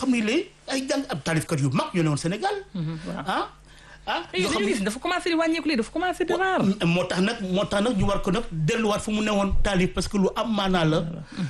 comme ni lii ay jàng ab taalifkat yu mag ñu ne woon Sénégal ah ah yoo xam ne dafa commencé di wàññeeku léegi dafa commencé di raar moo tax nag moo tax nag ñu war ko nag delluwaat fu mu newoon taalif parce que lu am maanaa la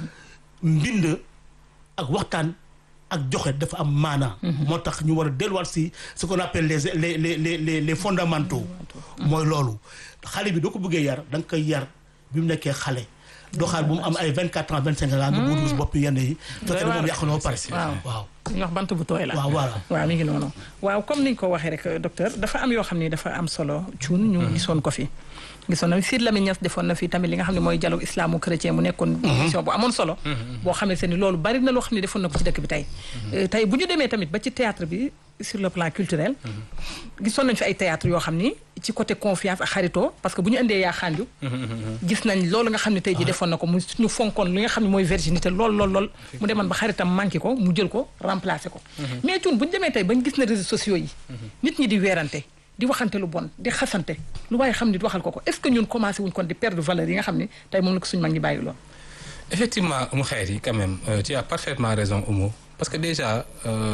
mbind ak waxtaan ak joxe dafa am maanaa moo tax ñu war a delluwaat si ce qu'on appelle les les les les les les fondamentaux mooy loolu xale bi doo ko bëggee yar da nga koy yar bi mu nekkee xale doo xaar bu mu am ay vingt quatre ans vingt cinq ans nga bëgg dugg bopp yenn yi fekk na moom yàq na ba pare waaw waaw ñu wax bant bu tooy la waaw voilà waaw mi ngi noonu waaw comme niñ ko waxee rek docteur dafa am yoo xam ne dafa am solo cuun ñu gisoon ko fi gisoon na Sidy Lamine Niass defoon na fi tamit li nga xam ne mooy dialogue islamo chrétien mu nekkoon émission bu amoon solo boo xam ne se ni loolu bari na loo xam ne defoon na ko ci dëkk bi tey tey bu ñu demee tamit ba ci théâtre bi sur le plan culturel gisoon nañ fi ay théâtre yoo xam ni ci côté confiance ak xaritoo parce que bu ñu indee yaa xaanju gis nañ loolu nga xam ne tey ji defoon na ko mu ñu fonkoon li nga xam ne mooy virginité lool lool lool mu demoon ba xaritam manqué ko mu jël ko remplacé ko mais cuun bu ñu demee tey bañ gis na réseaux sociaux yi nit ñi di weerante di waxante lu bon di xasante lu waaye xam nit waxal ko ko est-ce que ñun commencé wuñ kon di perdre valeur yi nga xam ne tey moom la ko suñu mag ñi bàyyi loon effectivement mu xeer yi quand même euh, tu as parfaitement raison Oumou parce que déjà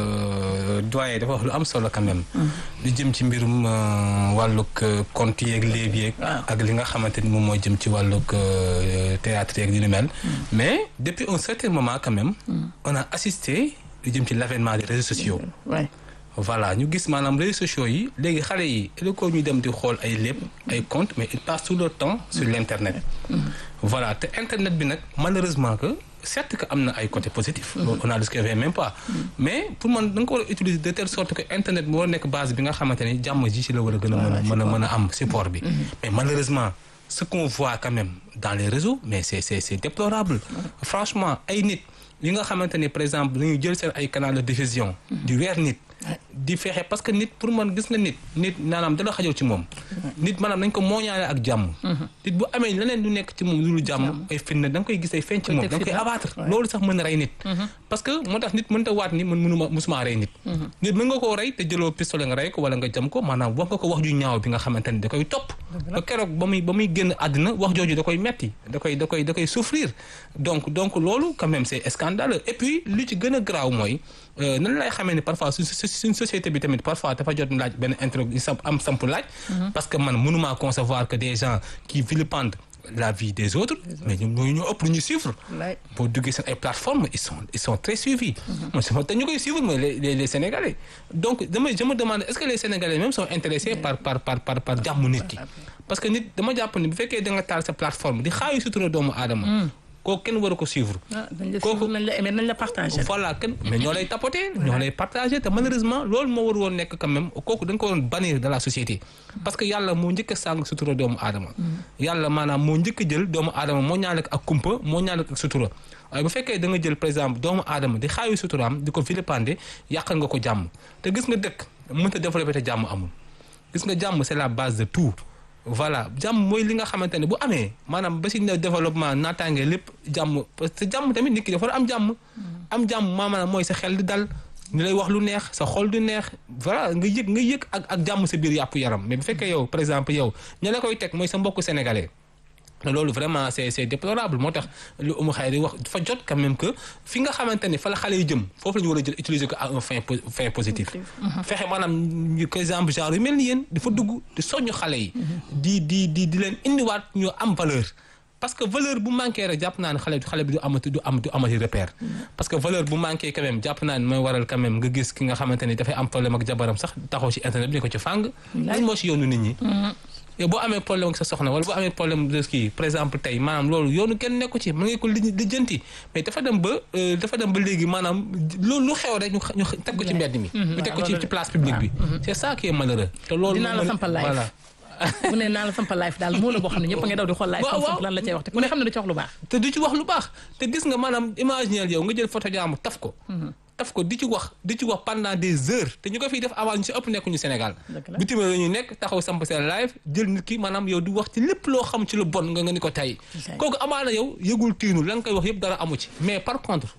euh, doyen dafa wax lu am solo quand même lu jëm ci mbirum wàllug conte yeeg léeb yeeg ak li nga xamante ni moom moo jëm ci wàllug théâtre yeeg li nu mel mais depuis un certain moment quand même on a assisté lu jëm ci l'avènement des réseaux sociaux ouais. voilà ñu gis maanaam réseaux sociaux yi léegi xale yi il ko ñu dem di xool ay lépp ay compte mais ils passent tout leur temps sur l'internet voilà te internet bi nag malheureusement que certes que am na ay côté positif on a discuté même pas mais pour man da nga ko war a utiliser de telle sorte que internet bi war a nekk base bi nga xamante ni jàmm ji ci la war a gën a mën a mën a mën a am support bi mais malheureusement ce qu'on voit quand même dans les réseaux mais c'est c'est c'est déplorable franchement ay nit yi nga xamante ni par exemple dañuy jël seen ay canal de diffusion di weer nit di fexe parce que nit pour man gis nga nit nit maanaam dala xajal ci moom nit maanaam nañ ko mooñaale ak jàmm nit bu amee leneen lu nekk ci moom lu jàmm ay fitna da nga koy gis ay feeñ ci moom da nga koy abattre loolu sax mën a rey nit parce que moo tax nit mënta waat ni man mënuma musuma rey nit nit mën nga koo rey te jëloo pistolet nga rey ko wala nga jam ko maanaam wax nga ko wax ju ñaaw bi nga xamante ni da koy topp ba keroog ba muy ba muy génn àddina wax jooju da koy metti da koy da koy da koy souffrir donc donc loolu quand même c'est scandaleux et puis li ci gën a graaw mooy nan lay xamee ni parfois suñ suñ société bi tamit parfois dafa jot laaj benn intro am samp laaj parce que man mënumaa concevoir que des gens qui vilipendent la vie des autres mais ñoom ñooñu ñoo ëpp lu ñu suivre boo duggee seen ay plateformes ils sont ils sont très suivis moi sama te ñu koy suivre mooy les les les sénégalais donc dama je me demande est-ce que les sénégalais même sont intéressés par par par par par jàmm nit ki parce que nit dama jàpp ni bu fekkee da nga taal sa plateforme di xaayu sutura doomu aadama kooku kenn war a ko suivre. kooku nañ la aimer nañ la partager. voilà kenn mais ñoo lay tapoter ñoo lay partager te malheureusement loolu moo war woon nekk quand même kooku da nga ko waroon bannir de la société. parce que yàlla moo njëkk a sàng sutura doomu aadama. yàlla maanaam moo njëkk a jël doomu aadama moo ñaale ak kumpa moo ñaale ak sutura waaye bu fekkee da nga jël par exemple doomu aadama di xaayu suturaam di ko vilipender yàqal nga ko jàmm te gis nga dëkk mënta développer te jàmm amul gis nga jàmm c'est la base de tout. voilà jàmm mooy li nga xamante ne bu amee maanaam ba si ne développement naataange lépp jàmm parce que jàmm tamit nit ki dafa war am jàmm. am jàmm maanaam mooy sa xel di dal ñu lay wax lu neex sa xol du neex voilà nga yëg nga yëg ak ak jàmm sa biir yàpp yaram mais bu fekkee yow par exemple yow ña la koy teg mooy sa mbokku sénégalais. loolu vraiment c'est c'est déplorable moo tax lu umu xay di wax dafa jot quand même que fi nga xamante ni fa la xale yi jëm foofu la ñu war a jël utiliser ko à un fin fin positif fexe maanaam par exemple genre yu mel ni yéen dafa dugg di soññu xale yi di di di di leen indiwaat ñu am valeur parce que valeur bu manqué rek jàpp naa ne xale xale bi du amati du am du amati repère parce que valeur bu manqué quand même jàpp naa ne mooy waral quand même nga gis ki nga xamante ni dafay am problème ak jabaram sax taxaw ci internet bi ne ko ci fàng lan moo ci yoonu nit ñi yow boo amee problème ak sa soxna wala boo amee problème de kii par exemple tey maanaam loolu yoonu kenn nekku ci mën nga ko lijjanti mais dafa dem ba dafa dem ba léegi maanaam loolu lu xew rek ñu ñu teg ko ci mbedd mi. ñu teg ko ci ci place publique bi. c'est ça qui est malheureux. te loolu dinaa la sampal live voilà. mu ne naa la sampal live daal moo la boo xam ne ñëpp a ngi daw di xool live. waaw waaw lan la cay wax te ku ne xam ne du ci wax lu baax. te du ci wax lu baax te gis nga maanaam imaginer yow nga jël photo jaamu taf ko. taf ko di ci wax di ci wax pendant des heures te ñu ko fiy def avant ñu si ëpp nekkuñu Sénégal bitim la ñu nekk taxaw samp seen live jël nit ki maanaam yow di wax ci lépp loo xam ci lu bon nga nga ni ko tey kooku amaana yow yëgul tiinu la nga koy wax yëpp dara amu ci mais par contre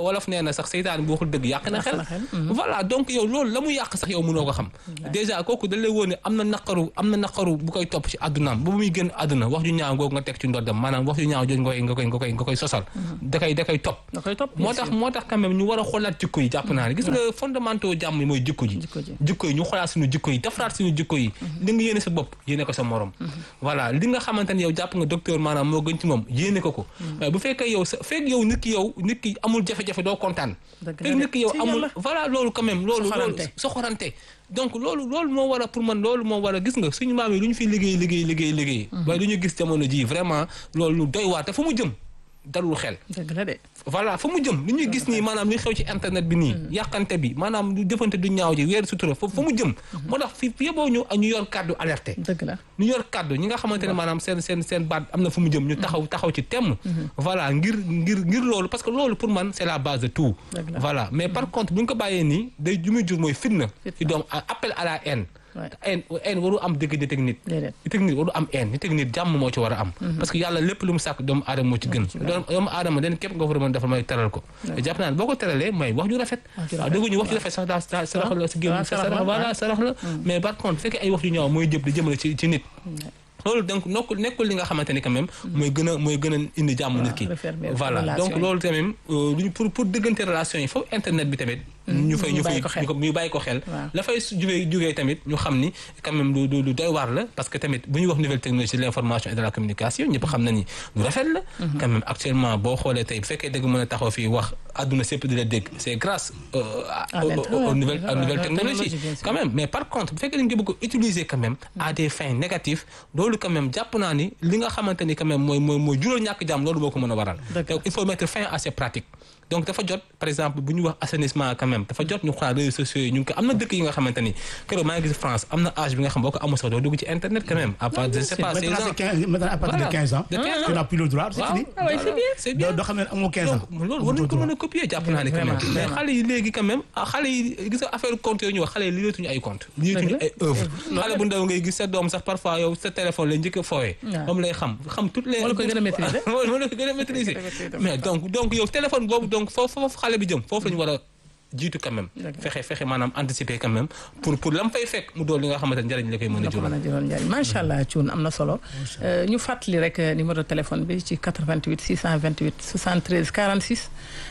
wolof nee na sax seytaan bu waxul dëgg yàq na Yàq xel na xel, mhm. voilà donc yow loolu la mu yàq sax yow mënoo ko xam déjà kooku da lay woon ne am na naqaru am na naqaru bu koy topp ci àddunaam ba bu muy gën àdduna wax ju ñaaw googu nga teg ci ndoddam maanaam wax ju ñaaw jooju nga koy nga koy nga koy nga koy sosal da koy da koy topp da koy topp moo tax moo tax quand même ñu war a xoolaat jikko yi jàpp naa ne gis nga fondamentaux jàmm yi mooy jikko ji Jikko ji. jikko yi ñu xoolaat suñu jikko yi defaraat suñu jikko yi li nga yéene sa bopp yéene ko sa morom voilà li nga xamante ne yow jàpp nga docteur maanaam moo gën ci moom yéene ko ko waaye bu fekkee yow sa fekk yow nit ki yow nit ki amul jafe-jafe doo kontaan Dëgg la fekk de. nit ki yow Si amul yàlla. voilà loolu quand même loolu loolu Soxorante. soxorante donc loolu loolu moo war a pour man loolu moo war a gis nga suñu maam yi lu ñu fi liggéey liggéey liggéey liggéey waaye lu ñu gis jamono ji vraiment loolu lu doy waar te fu mu jëm dalul xel dëgg la de voilà fa mu jëm li ñuy gis nii maanaam li xew ci internet bi nii yàqante bi maanaam lu defante du ñaaw ji weer sutura fa fa mu jëm moo tax fi yeboo ñu ñu yor kàddu alerté dëgg la ñu yor kàddu ñi nga xamante ne maanaam seen seen seen baat am na fu mu jëm ñu taxaw taxaw ci temm voilà ngir ngir ngir loolu parce que loolu pour man c'est la base de tout Dëgg la. voilà mais par contre bu ñu ko bàyyee nii day ju muy jur mooy fitna ci doom appel à la haine Ouais. te haine haine waru am diggante teg nit déedéet nit ak nit waru am haine nit ak nit jàmm moo ci war a am parce que yàlla lépp lu mu sàkk doomu aadama moo ci gën doomu doomu aadama den képp nga war a mën defal mooy teral ko te jàpp naa ne boo ko teralee mooy wax ju rafet Wax ju waaw rafet. dégguñu wax ju rafet sax daa daa sarax la si génn waaw, sa sarax la, sarax voilà waaw. sarax la mais par contre fekkee ay wax ju ñaaw mooy jëb di jëmale ci ci nit loolu donc nekkul nekkul li nga xamante ni quand même mooy gën a mooy gën a indi jàmm nit ki refermer voilà relation donc yi. loolu tamit euh, lu ñu pour pour diggante relation yi foofu internet bi tamit ñu fay ñu ñu fay bàyyi ko xel. ñu ko ñu bàyyi ko xel Waaw. la fay su jógee jógee tamit ñu xam ni quand même lu lu lu doy waar la parce que tamit bu ñuy wax nouvelle technologie de l'information et de la communication ñëpp xam na ni lu rafet la quand même actuellement boo xoolee tey bu fekkee dëgg mën a taxaw fii wax àdduna sépp di la dégg c'est grâce euh, à- À aux- l'internet, aux- aux nouvelles ouais, aux nouvelles ouais, technologies technologie, bien sûr. quand même mais par contre bu fekkee dañ ko bëgg a utiliser quand même à des fins négatives loolu quand même jàpp naa ni li nga xamante ni quand même mooy mooy mooy jural ñàkk jàmm loolu boo ko mën a waral Dëgg la. donc il faut mettre fin à ces pratiques donc dafa jot par exemple bu ñu wax assainissement quand même dafa jot ñu xoolaat réseaux sociaux yi ñu ngi ko am na dëkk yi nga xamante ni keroog maa ngi gis France am na âge bi nga xam boo ko amul sax doo dugg ci internet quand même à part de je sais pas 16 Maintenant, ans c'est 15 maintenant, à partir Voilà. de 15 ans, De 15 ans. tu n'as plus le droit, c'est waaw fini. Ah ouais, c'est bien. c'est bien doo doo xam ne amoo 15 ans. donc loolu war nañu ko mën a copier jàpp naa ne quand même Vraiment, mais vraiment. xale yi léegi quand même ah xale yi gis nga affaire compte yooyu ñu wax xale yi liyeetuñu ay compte liyeetuñu ay œuvre xale bu ndaw ngay gis sa doom sax parfois yow sa téléphone la njëkk a fooyee Waaw. moom lay xam xam toutes les Moo la koy gën a maîtriser. moo la koy gën a maîtriser Maîtriser. mais donc donc yow téléphone boobu donc foofu foofu xale bi jëm foofu la ñu war a jiitu quand même Dëgg la. fexe fexe maanaam anticiper quand même pour pour lam fay fekk mu doon li nga xamante ne njëriñ la koy mën a nga ko jural mën a jural njëriñ macha allah Thioune am na solo Euh, ñu fàttali rek euh, numéro de téléphone bi ci 88 628 73 46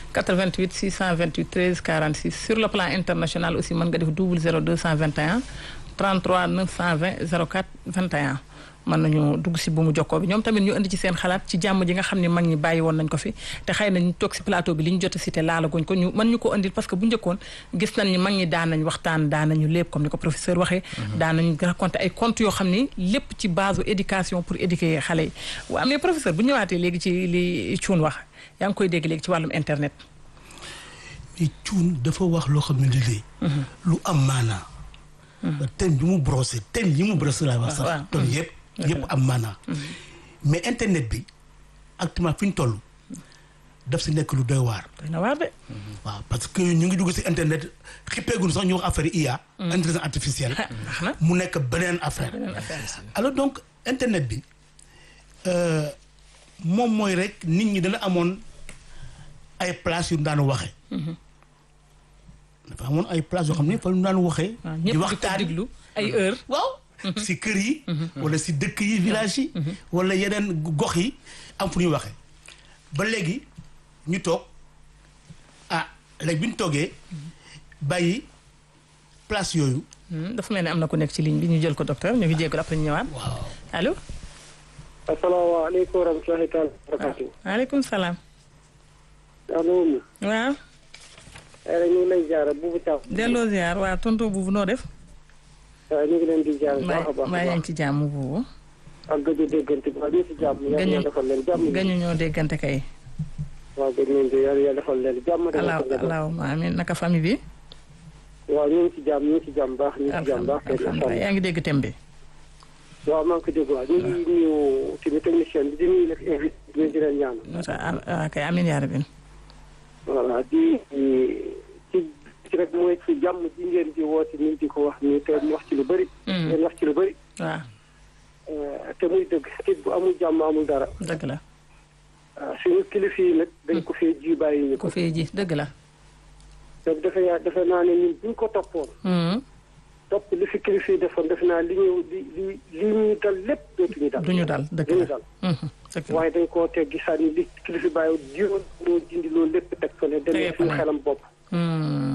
88 628 13 46 sur le plan international aussi mën nga def double 0 221 33 920 04 21 mën nañu dugg si bu mu jokkoo bi ñoom tamit ñu indi ci seen xalaat ci jàmm ji nga xam ne mag ñi bàyyi woon nañ ko fi te xëy na ñu toog si plateau bi li ñu jot a cité laalaguñ ko ñu mën ñu ko indil parce que bu njëkkoon gis nañ ni mag ñi daan nañ waxtaan daan nañu lépp comme ni ko professeur waxee daan nañu raconté ay contes yoo xam ni lépp ci base u éducation pour éduquer xale yi waaw mais professeur bu ñëwaatee léegi ci li Thioune wax yaa ngi koy dégg léegi ci wàllum internet mais cuun dafa wax loo xam ne lii lu am maanaa. thème bi mu brossé thème yi mu brossé laa wax waaw. sax. thème yëpp yëpp am maanaa. mais internet bi actuellement fi ñu toll daf si nekk lu doy waar. doy na waar de waaw parce que ñu ngi dugg si internet xippeegul sax ñu wax affaire IA. intelligence artificielle. ndax na mu nekk beneen affaire. beneen affaire alors donc internet bi euh, moom mooy rek nit ñi dana amoon ay places yu ñu daan waxee. dafa amoon ay places yoo xam ne fa ñu daan waxee. waaw di ñëpp di ko waxtaan diglu ay heure waaw. si kër yi. wala si dëkk yi village yi. wala yeneen gox yi am fu ñuy waxee. ba léegi ñu toog ah léegi bi ñu toogee bàyyi place yooyu. Hmm, dafa mel ni am na ku nekk ci ligne bi ñu jël ko docteur ñu ngi jégalu après ñu ñëwaat waaw allo asalaamaaleykum wa rahmatulahi taala wa barakatu waaleykum salaam soxna Oumy waaw ay rek ñu ngi lay ziara buubu Thiaw delloo ziar waa tonton buubu noo def waaw ñu ngi leen di ziara bu baax a maa baax maa yaa ngi ci jàmm buubu ak gëj a déggante bi waaw ñu si jàmm yàlla Gañu- yàlla defal leen jàmm gañu ñoo déggante kay waaw gëj nañ di yàlla yàlla defal leen jàmm defal alaaw ko njaboot. alaawuma amiin naka famille bi waaw ñu ngi si jàmm ñu ngi si jàmm baax ñu ngi si jàmm baax kay alhamdulilah yaa ngi dégg thème bi waaw maa ngi ko dégg waaw ñu ngi nuyu suñu technicien bi di nuyu nag invité bi di leen ñaan nota ah kay amiin yaa rabbi voilà di ci ci rek mooy ci jàmm ji ngeen di woote ni di ko wax nii te mu wax ci lu bëri Hmm. ngeen wax ci lu bëri waaw te muy dëgg nit bu amul jàmm amul dara dëgg la waaw suñu kilifa yi nag dañ ko fee ji bàyyi ñu ko ko fee ji dëgg la. te defe yaa defe naa ne ñun buñ ko toppoon Mhm. topp li fi kilifa yi defoon defe naa li ñu li li li ñuy dal lépp dootuñu dal du ñu dal dëgg duñu la. dal Mhm. dëgg la. waaye dañ koo teg gisaat ni li kilifa bàyyi jiwoon moo dindi loolu lépp teg fële Tege demee ko suñu ne. xelam bopp Mhm.